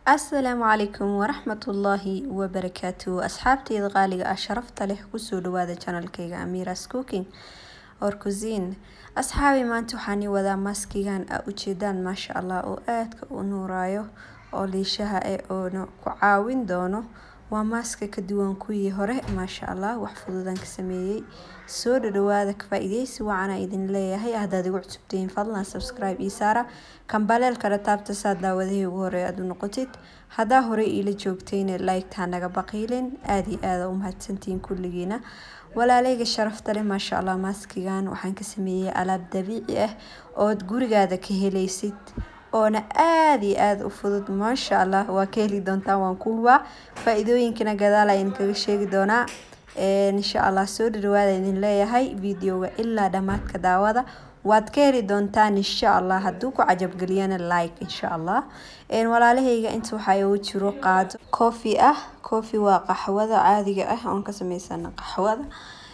asalaamu calaykum waraxmatullaahi wabarakaatu asxaabteyda qaaliga ah sharafta leh kusoo dhawaada janalkayga amiras cooking or cuisine asxaabi maanta waxaan wadaa maskigan a ujeedaan maasha allah oo aadka u nuurayo oo liishaha eh oona ku caawin doono waa maaska ka duwan kuwii hore maasha allah wax fududaan ka sameeyey soo dhadhawaada ka faa-ideysi wacanaa idin leeyahay haddaad igu cusubtihiin fadlan subscribe ii saara kambaleelkana taabta saa daawadahii ugu hore aad u noqotid haddaa horey iila joogtayna like-taa naga baqiilin aada iyo aada u mahadsantihiin kulligiina walaaleyga sharafta leh maasha allah maaskigan waxaan ka sameeyey alaab dabiici ah ood gurigaada ka helaysid oona aada iyo aada u fudud maasha allah waa ka heli doontaan waan ku hubaa faa-iidooyinkana gadaal ayaan kaga sheegi doonaa insha allah soo dhadhawaada idin leeyahay videoga ilaa dhammaadka daawada waad ka heli doontaan insha allah hadduu ku cajabgeliyana like insha allah walaalahayga inta waxaa igu jiro qaado coffee ah coffee waa qaxwada caadiga ah oon ka sameysana qaxwada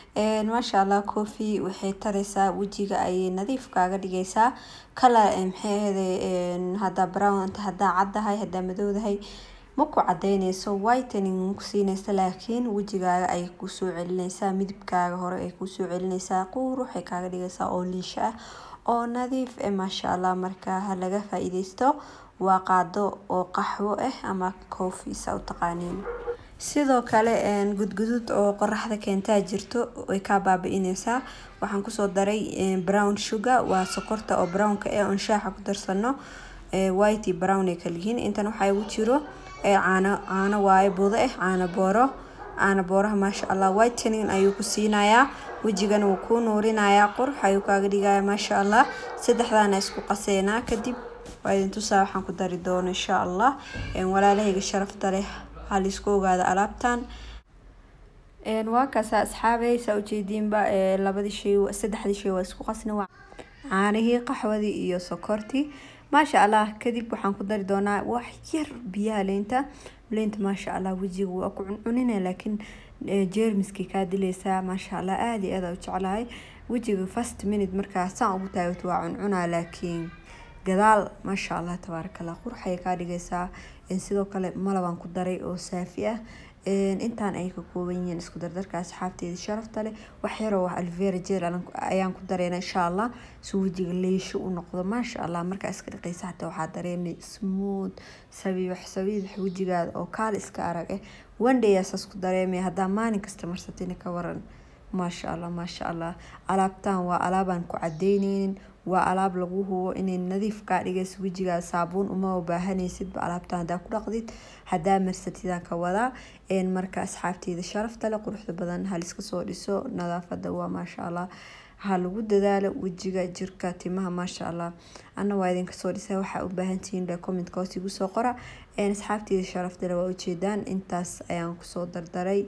maasha allah coffee waxay tareysaa wejiga ayay nadiif kaaga dhigeysaa kala maxay ahayde haddaa brown haddaa caddahay haddaa madowdahay ma ku cadeyneyso whitening ku siineysa laakiin wejigaaga ay kusoo celineysaa midabkaaga hore ay kusoo celineysaa quruxay kaaga dhigeysaa oo liisho ah oo nadiif eh maasha allah markaa ha laga faa-iideysto waa qaado oo qaxwo ah ama coffee sa u taqaaniin sidoo kale gudgudud oo qoraxda keentaa jirto way kaa baabi-ineysaa waxaan kusoo daray brown sugar waa sokorta oo brownka eh oon shaaxa ku darsano white brown ay kaliyihiin intan waxaa igu jiro caano caano waaye budo ah caano booro caano booraha maasha allah whitening ayuu ku siinayaa wejigana wuu kuu nuurinayaa qurux ayuu kaaga dhigaya maasha allah saddexdaana isku qaseynaa kadib waa idin tusaa waxaan ku dari doono insha allah walaalahayga sharafta leh halaisku ogaada alaabtan waa kaasa asxaabey saa ujeediinba labadii shay saddexdii shay waa isku qasna caanihii qaxwadii iyo sokortii maasha allah kadib waxaan ku dari doonaa wax yar biyaha leynta leynta maasha allah wejiga waa ku cuncunina laakiin jeermiskii kaa dileysaa maasha allah aada iyo aada u jeclahay wejiga first minute markaa saan ugu taagato waa cuncunaa laakiin gadaal maasha allah tabaarakallah qurxay kaa dhigeysaa sidoo kale malabaan ku daray oo saafi ah intaan ay ka kooban yihiin isku dardarka asxaabteeda sharafta leh wax yaroo wax alvera jeel ayaan ku dareyna insha allah si wejiga leesho u noqdo maasha allah markaa iska dhaqeysa xataa waxaa dareemay smooth sabiix sabiix wejigaada oo kaal iska arag eh one day asaas ku dareemay haddaa maalin kasta marsatina ka waran maasha allah maasha allah alaabtan waa alaabaan ku cadeyneynin waa alaab lagu hubo inay nadiif kaa dhigayso wejigaa saabuun uma baahanaysidba alaabtan hadaa ku dhaqdid hadaa marsatidaan ka wadaa marka asxaabteyda sharafta leh quruxda badan haliska soo dhiso nadaafada waa maasha allah ha lagu dadaalo wejiga jirka timaha maasha allah ana waa idinka soo dhisa waxaa u baahantihiin le commentka hoos igu soo qora asxaabteyda sharafta leh waa ujeedaan intaas ayaan kusoo dardaray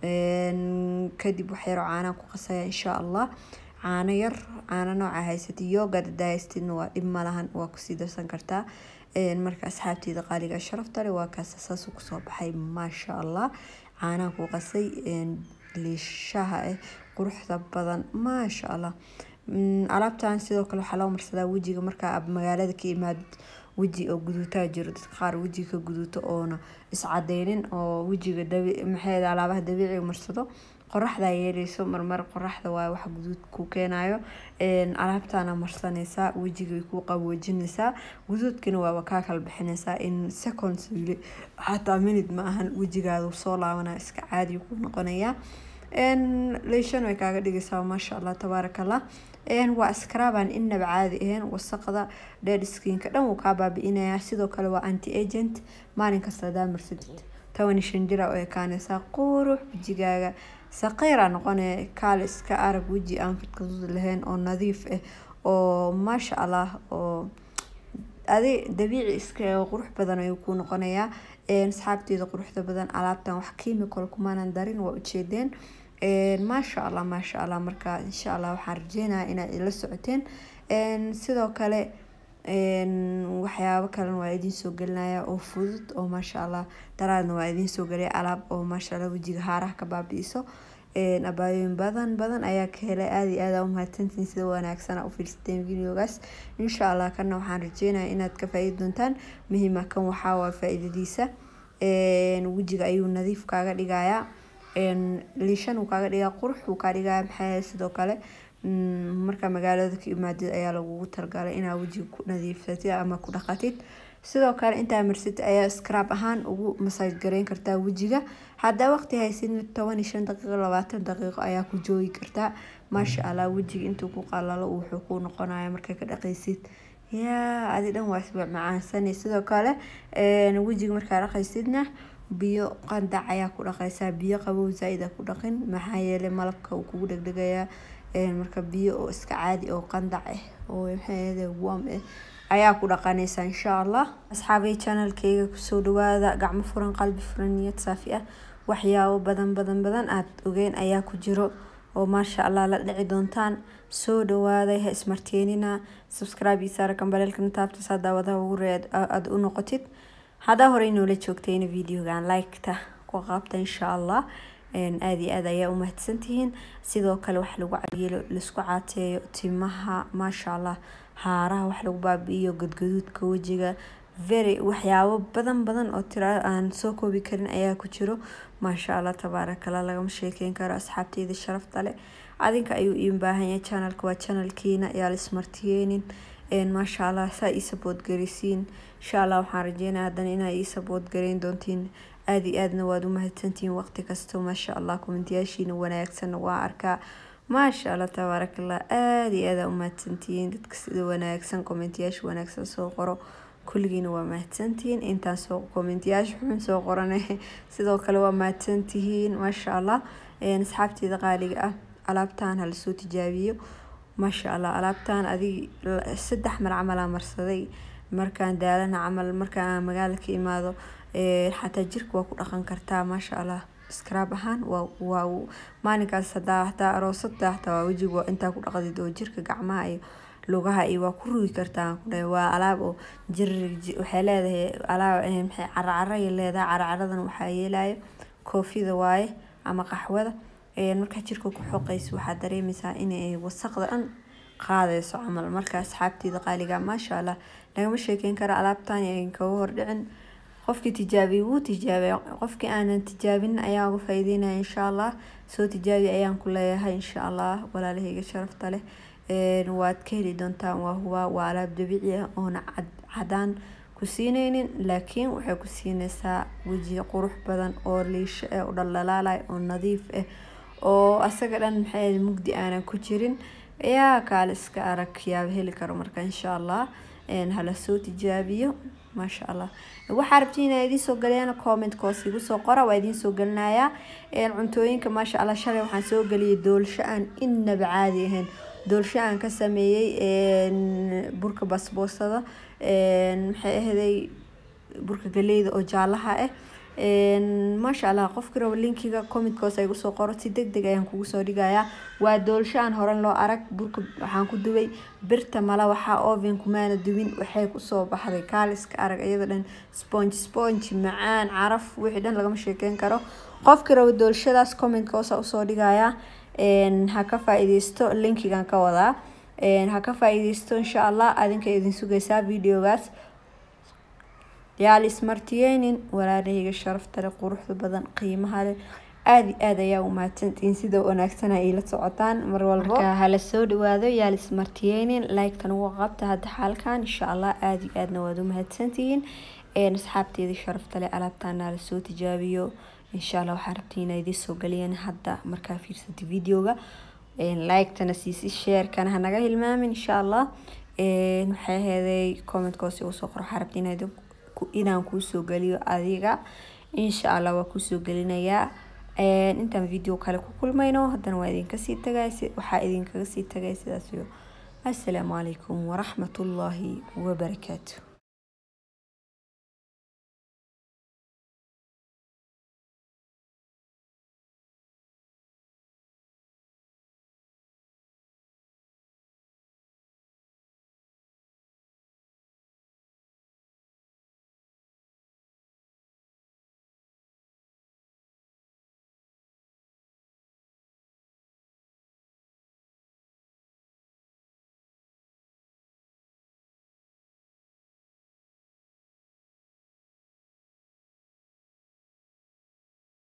kadib waxyaro caanaan ku qasaya insha allah caano yar caano nooca haysatid yoga hadaa haystidna waa dhib malahan waa kusii darsan kartaa marka asxaabteyda qaaliga sharafta leh waa kaas saasuu kusoo baxay maasha allah caanaan ku qasay liishaha ah quruxda badan maasha allah alaabtan sidoo kale waxaa loo marsadaa wejiga markaa magaalada ka imaad weji oo guduutaa jiro dadka qaar wejiga ka guduuto oona iscadeynin oo wejiga maxay alaabaha dabiiciga marsado qoraxdaa yeeleyso marmar qoraxda waa wax guduud ku keenayo alaabtana marsanaysaa wejigay ku qaboojinaysaa guduudkana waaba kaa kala bixinaysaa in seconds wili xataa minute ma ahan wejigaadu soo laabanaya iska caadi ku noqonaya leyshan way kaaga dhigaysaa maasha allah tabaarakallah waa scrabaan inaba caadi ahayn wasaqda dead skinka dhan wuu kaa baabi-inayaa sidoo kale waa anti agent maalin kasta hadaa marsatid toban shan jira oo ekaanaysaa qurux wejigaaga saqiira noqonaya kaal iska arag weji aan kadkadud lahayn oo nadiif ah oo maasha allah oo adi dabiici iska qurux badan ayuu ku noqonayaa asxaabteeda quruxda badan alaabtan wax chemical kumaanan darin waa ujeedeen maasha allah maasha allah marka insha allah waxaan rajeynaya inaad ila socoteen sidoo kale waxyaabo kalena waa idiin soo gelinaya oo fudud oo maasha allah daraadna waa idiin soo gelaya alaab oo maasha allah wejiga haaraha ka baabi-iso abaayooyin badan badan ayaa ka helay aada iyo aada umahadsantiin sida wanaagsana u fiirsateen videogaas insha allah kana waxaan rajeynaya inaad ka faa-idi doontaan muhiima kan waxaa waa faa-iidadiisa wejiga ayuu nadiif kaaga dhigayaa liishan uu kaaga dhigaa qurux uu kaa dhigaya maxaa sidoo kale markaa magaalada ka imaadid ayaa lagugu talgalay inaa wejiga ku nadiifsatid ama ku dhaqatid sidoo kale intaa marsatid ayaa scrab ahaan ugu masaaj gareyn kartaa wejiga haddaa waqti haysid toban iyo shan daqiiqo labaatan daqiiqo ayaa ku joogi kartaa maasha allah wejiga intuu ku qalalo wuxuu ku noqonaya markaa ka dhaqaysid yaa adi dhan waa isba macaansani sidoo kale wejiga markaa dhaqaysidna biyo qandac ayaa ku dhaqaysaa biyo qabow zaa-id a ku dhaqin maxaa yeelay malabka uu kugu dhegdhegayaa marka biyo oo iska caadi oo qandac ah oo maxaa warm ah ayaa ku dhaqanaysaa insha allah asxaabay channelkayga kusoo dhawaada gacmo furan qalbi furan niyad saafi ah waxyaabo badan badan badan aada ogeyn ayaa ku jiro oo maasha allah la dhici doontaan soo dhawaaday ha ismarteenina subscribe iyo saara kambaleelkana taabta saa daawadaha ugu reed aada u noqotid haddaa horey noola joogtayna videogan like-ta ku qaabta insha allah aada iyo aada ayaa umahadsantihiin sidoo kale wax lagu cayeelo laisku caateeyo timaha maasha allah haaraha wax lagu baabi-iyo gadgaduudka wejiga very waxyaabo badan badan oo tira aan soo koobi karin ayaa ku jiro maasha allah tabaarakallah lagama sheekeyn karo asxaabteyda sharafta leh adinka ayuu iin baahanya channelka waa channelkiina yaa laismartiyeenin maasha allah saa ii sabood garisiin insha allah waxaan rajeynaya haddana inaa ii sabood gareyn doontiin aada iyo aadna waad u mahadsantihiin waqti kasta maasha allah kommentiyaashiina wanaagsanna waa arkaa maasha allah tabaarakallah aada iyo aada u mahadsantihiin dadka sida wanaagsan kommentiyaasha wanaagsan soo qoro kulligiina waa mahadsantihiin intaan soo kommentiyaasha xun soo qorane sidoo kale waa mahadsantihiin maasha allah asxaabteeda qaaliga ah alaabtaan hala soo tijaabiyo maasha allah alaabtaan adig saddex mar camalaa marsaday markaan daalana camal markaan magaala ka imaado xataa jirka waa ku dhaqan kartaa maasha allah scrab ahaan waa maalinkaas hadaa hataa aroosada hataa waa wejiga intaa ku dhaqdid oo jirka gacmaha iyo lugaha iyo waa ku rugi kartaa waa alaab oo jir waxay leedahay alaab maxay caracaraya leedahay caracaradan waxaa yeelaya koofida waaye ama qaxwada markaa jirka ku xoqaysa waxaa dareemaysaa inay wasaqda dhan qaadayso camal marka asxaabteeda qaaliga maasha allah lagama sheekeyn kara alaabtan an kaga hordhicin qofkii tijaabiyay wuu tijaabay qofkii aanan tijaabin ayaa uga faa'iideynaya insha allah soo tijaabi ayaan ku leeyahay insha allah walaalahayga sharafta leh waad ka heli doontaan waa huwa waa alaab dabiici ah oona cadaan ku siineynin laakiin waxay ku siinaysaa weji qurux badan oo liisho ah oo dhaldhalaalay oo nadiif ah oo asaga dhan maxay mugdi aanan ku jirin yaa kaale iska arag yaaba heli karo marka insha allah hala soo tijaabiyo maasha allah waxaa rabtiin inaa idiin soo galiyaan commentkoos igu soo qora waa idiin soo gelinayaa cuntooyinka maasha allah shalay waxaan soo geliyay doolsho aan inaba caadi ahayn doolsho aan ka sameeyey burka basboosada maxay ahday burka galeyda oo jaalaha ah maasha allah qofki rabo linkiga commentkoos igu soo qoro si deg deg ayaan kugu soo dhigayaa waa doolsho aan horan loo arag burka waxaan ku dubay birta mala waxaa oven kumaana dubin waxay kusoo baxday kaaliska arag iyada dhan sponge sponge macaan caraf wixii dhan lagama sheekeyn karo qofki rabo doolshadaas commentkoos usoo dhigayaa ha ka faa-ideysto linkigan ka wadaa ha ka faa-ideysto insha allah adinka idin sugaysaa videogaas yaal ismartiyeynin walaalahayga sharafta leh quruxda badan qiimaha leh aada iyo aada ayaa u mahadsantihiin sida wanaagsan ay ila socotaan mar walbo marka hala soo dhawaado yaal ismartiyeynin like-tan ugu qabta hadda xaalkan insha allah aada iyo aadna waad u mahadsantihiin asxaabteedii sharafta leh alaabtaana la soo tijaabiyo insha allah waxaa rabtiin inaa idiin soo galiyeen hadda markaa fiirsatay videoga like-tana siisi sheerkana hanaga hilmaamin insha allah waxay aheeday commentkoos igu soo qor waxaa rabtiin inaa inaan kuusoo geliyo adiga insha allah waa kuusoo gelinayaa intaan video kale ku kulmayno haddana waa idinkasii tagay waxaa idinkaga sii tagay sidaas iyo assalaamu calaykum waraxmatullaahi wabarakaatu